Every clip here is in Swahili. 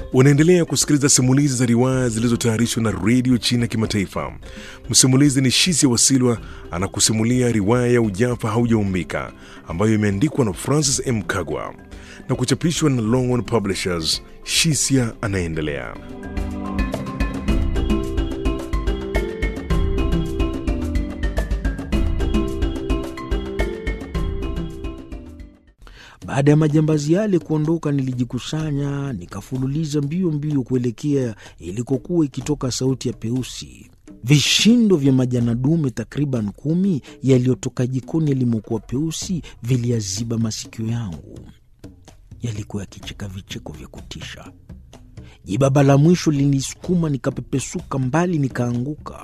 Unaendelea kusikiliza simulizi za riwaya zilizotayarishwa na redio China Kimataifa. Msimulizi ni Shisia Wasilwa anakusimulia riwaya ya Ujafa Haujaumbika ambayo imeandikwa na Francis M. Kagwa na kuchapishwa na Longhorn Publishers. Shisia anaendelea. Baada ya majambazi yale kuondoka, nilijikusanya nikafululiza mbio mbio kuelekea ilikokuwa ikitoka sauti ya Peusi. Vishindo vya majana dume takriban kumi yaliyotoka jikoni yalimokuwa Peusi viliyaziba masikio yangu. Yalikuwa yakicheka vicheko vya kutisha. Jibaba la mwisho linisukuma, nikapepesuka mbali, nikaanguka.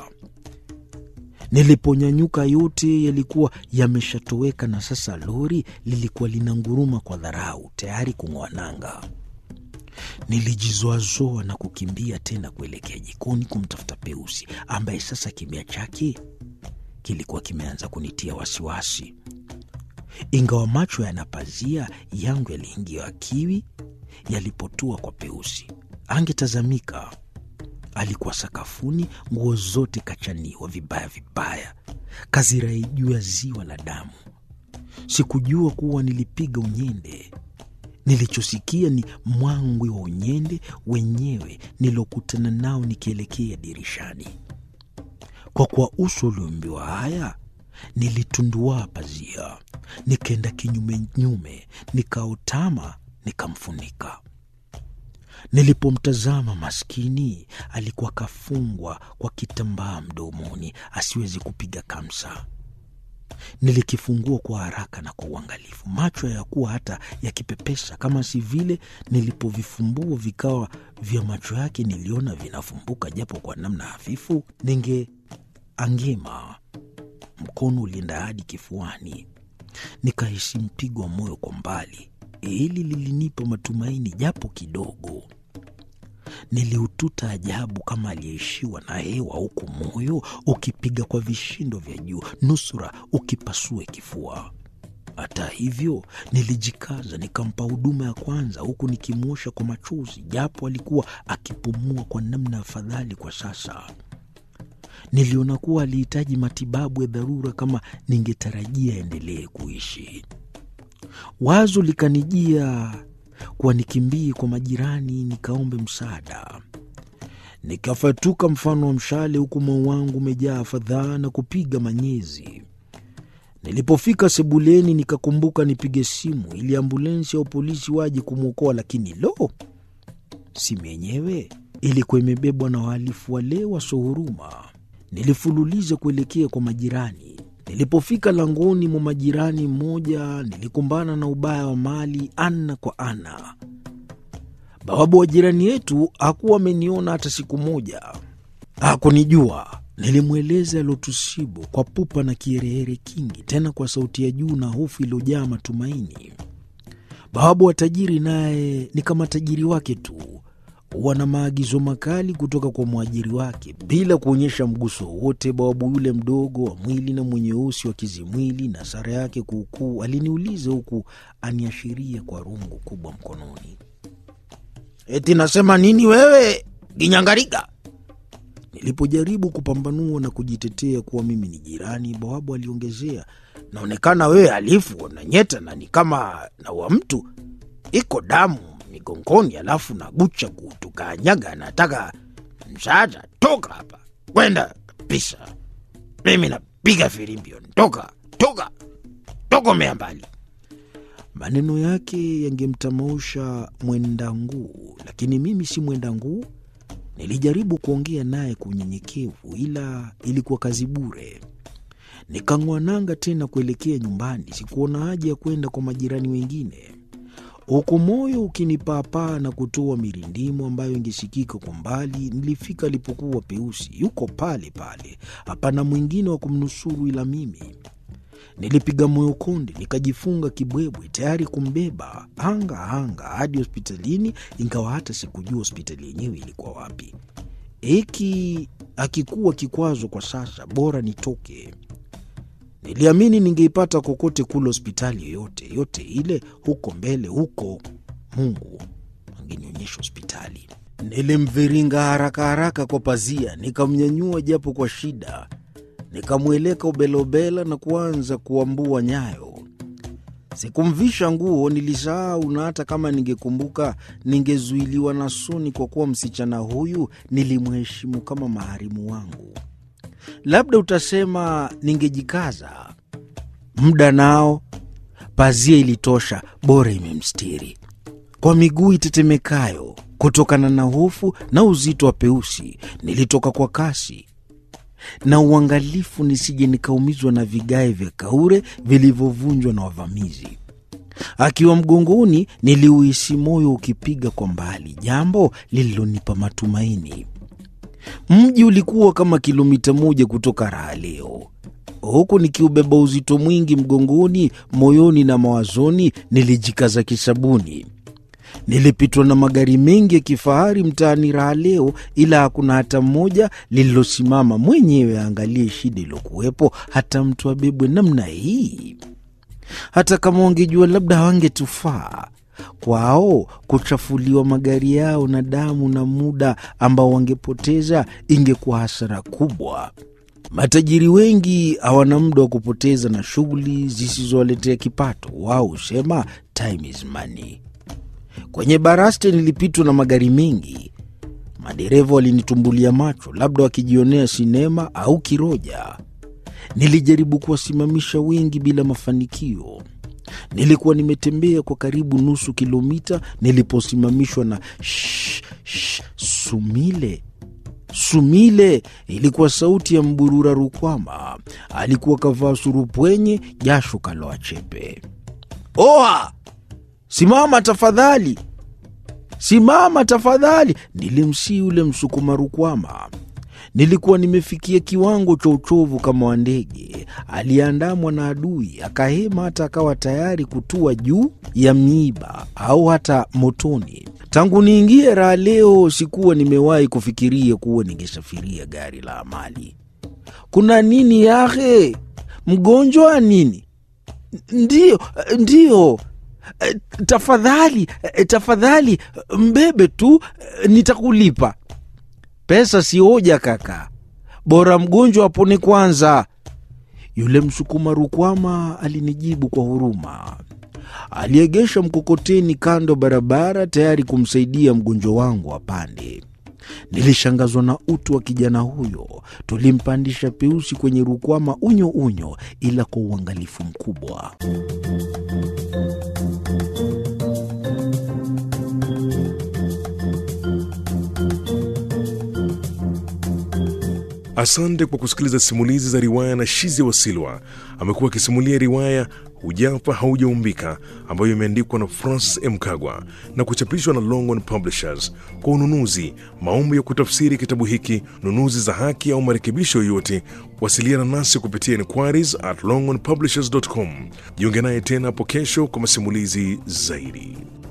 Niliponyanyuka yote yalikuwa yameshatoweka, na sasa lori lilikuwa linanguruma kwa dharau, tayari kung'oa nanga. Nilijizoazoa na kukimbia tena kuelekea jikoni kumtafuta Peusi, ambaye sasa kimya chake kilikuwa kimeanza kunitia wasiwasi. Ingawa macho yanapazia yangu yaliingia kiwi yalipotua kwa Peusi, angetazamika alikuwa sakafuni, nguo zote kachaniwa vibaya vibaya, kazirai juu ya ziwa la damu. Sikujua kuwa nilipiga unyende. Nilichosikia ni mwangwi wa unyende wenyewe nilokutana nao nikielekea dirishani. Kwa kuwa uso ulioambiwa haya, nilitundua pazia, nikaenda kinyumenyume, nikaotama, nikamfunika. Nilipomtazama maskini, alikuwa kafungwa kwa kitambaa mdomoni, asiwezi kupiga kamsa. Nilikifungua kwa haraka na kwa uangalifu, macho yakuwa hata yakipepesa. Kama si vile nilipovifumbua vikawa vya macho yake, niliona vinafumbuka japo kwa namna hafifu. Ningeangema, mkono ulienda hadi kifuani, nikahisi mpigo wa moyo kwa mbali. Hili lilinipa matumaini japo kidogo. Niliututa ajabu kama aliyeishiwa na hewa, huku moyo ukipiga kwa vishindo vya juu, nusura ukipasue kifua. Hata hivyo, nilijikaza nikampa huduma ya kwanza, huku nikimwosha kwa machozi, japo alikuwa akipumua kwa namna afadhali kwa sasa. Niliona kuwa alihitaji matibabu ya dharura kama ningetarajia aendelee kuishi. Wazo likanijia kuwa nikimbie kwa majirani nikaombe msaada. Nikafatuka mfano wa mshale, huku moyo wangu umejaa fadhaa na kupiga manyezi. Nilipofika sebuleni, nikakumbuka nipige simu ili ambulensi au polisi waje kumwokoa, lakini lo, simu yenyewe ilikuwa imebebwa na wahalifu wale wasohuruma. Nilifululiza kuelekea kwa majirani. Nilipofika langoni mwa majirani mmoja, nilikumbana na ubaya wa mali ana kwa ana. Bawabu wa jirani yetu hakuwa ameniona hata siku moja, hakunijua. Nilimweleza yalotusibu kwa pupa na kiherehere kingi, tena kwa sauti ya juu na hofu iliyojaa matumaini. Bawabu wa tajiri naye ni kama tajiri wake tu huwa na maagizo makali kutoka kwa mwajiri wake bila kuonyesha mguso wowote. Bawabu yule mdogo wa mwili na mwenye usi wa kizimwili na sara yake kuukuu aliniuliza huku aniashiria kwa rungu kubwa mkononi, eti nasema nini wewe Ginyangariga? Nilipojaribu kupambanua na kujitetea kuwa mimi ni jirani, bawabu aliongezea, naonekana wewe halifu na nyeta na ni kama na wa mtu iko damu migongoni, alafu na gucha kutukanyaga. Anataka msaada, toka hapa, kwenda kabisa. Mimi napiga firimbio, toka toka, tokomea mbali. Maneno yake yangemtamausha mwenda nguu, lakini mimi si mwenda nguu. Nilijaribu kuongea naye kwa unyenyekevu, ila ilikuwa kazi bure. Nikang'oa nanga tena kuelekea nyumbani. Sikuona haja ya kwenda kwa majirani wengine huku moyo ukinipaapaa na kutoa mirindimo ambayo ingesikika kwa mbali. Nilifika alipokuwa Peusi, yuko pale pale, hapana mwingine wa kumnusuru ila mimi. Nilipiga moyo konde, nikajifunga kibwebwe, tayari kumbeba hanga hanga hadi hospitalini, ingawa hata sikujua hospitali yenyewe ilikuwa wapi. Hiki akikuwa kikwazo kwa sasa, bora nitoke. Niliamini ningeipata kokote kule hospitali yoyote yote ile huko mbele huko. Mungu angenionyesha hospitali. Nilimviringa haraka haraka kwa pazia, nikamnyanyua japo kwa shida, nikamweleka ubelobela na kuanza kuambua nyayo. Sikumvisha nguo, nilisahau, na hata kama ningekumbuka ningezuiliwa na Soni, kwa kuwa msichana huyu nilimheshimu kama maharimu wangu. Labda utasema ningejikaza. Muda nao, pazia ilitosha, bora imemstiri. Kwa miguu itetemekayo kutokana na hofu na uzito wa peusi, nilitoka kwa kasi na uangalifu nisije nikaumizwa na vigae vya kaure vilivyovunjwa na wavamizi. Akiwa mgongoni, niliuhisi moyo ukipiga kwa mbali, jambo lililonipa matumaini. Mji ulikuwa kama kilomita moja kutoka raha leo, huku nikiubeba uzito mwingi mgongoni, moyoni na mawazoni. Nilijikaza kisabuni. Nilipitwa na magari mengi ya kifahari mtaani raha leo, ila hakuna hata mmoja lililosimama mwenyewe aangalie shida iliyokuwepo, hata mtu abebwe namna hii. Hata kama wangejua, labda hawangetufaa kwao kuchafuliwa magari yao na damu na muda ambao wangepoteza ingekuwa hasara kubwa. Matajiri wengi hawana muda wa kupoteza na shughuli zisizowaletea kipato. Wao husema time is money. Kwenye baraste nilipitwa na magari mengi. Madereva walinitumbulia macho, labda wakijionea sinema au kiroja. Nilijaribu kuwasimamisha wengi bila mafanikio. Nilikuwa nimetembea kwa karibu nusu kilomita niliposimamishwa na shh, shh, Sumile. Sumile ilikuwa sauti ya Mburura Rukwama. Alikuwa kavaa surupwenye, jasho kaloa chepe. Oa, simama tafadhali, simama tafadhali, nilimsii yule Msukuma Rukwama. Nilikuwa nimefikia kiwango cha uchovu kama wa ndege aliyeandamwa na adui, akahema hata akawa tayari kutua juu ya miiba au hata motoni. Tangu niingie raha leo, sikuwa nimewahi kufikiria kuwa ningesafiria gari la amali. Kuna nini yahe? Mgonjwa nini? Ndiyo, ndiyo. Tafadhali, tafadhali mbebe tu, nitakulipa. Pesa si hoja kaka, bora mgonjwa apone kwanza. Yule Msukuma Rukwama alinijibu kwa huruma. Aliegesha mkokoteni kando barabara, tayari kumsaidia mgonjwa wangu apande. Nilishangazwa na utu wa kijana huyo. Tulimpandisha Peusi kwenye Rukwama unyo unyo, ila kwa uangalifu mkubwa. Asante kwa kusikiliza simulizi za riwaya na Shizi Wasilwa. Amekuwa akisimulia riwaya Hujapa Haujaumbika ambayo imeandikwa na Francis M. Kagwa na kuchapishwa na Longhorn Publishers. Kwa ununuzi, maombi ya kutafsiri kitabu hiki, nunuzi za haki au marekebisho yoyote, wasiliana nasi kupitia inquiries at longhornpublishers.com. Jiunge naye tena hapo kesho kwa masimulizi zaidi.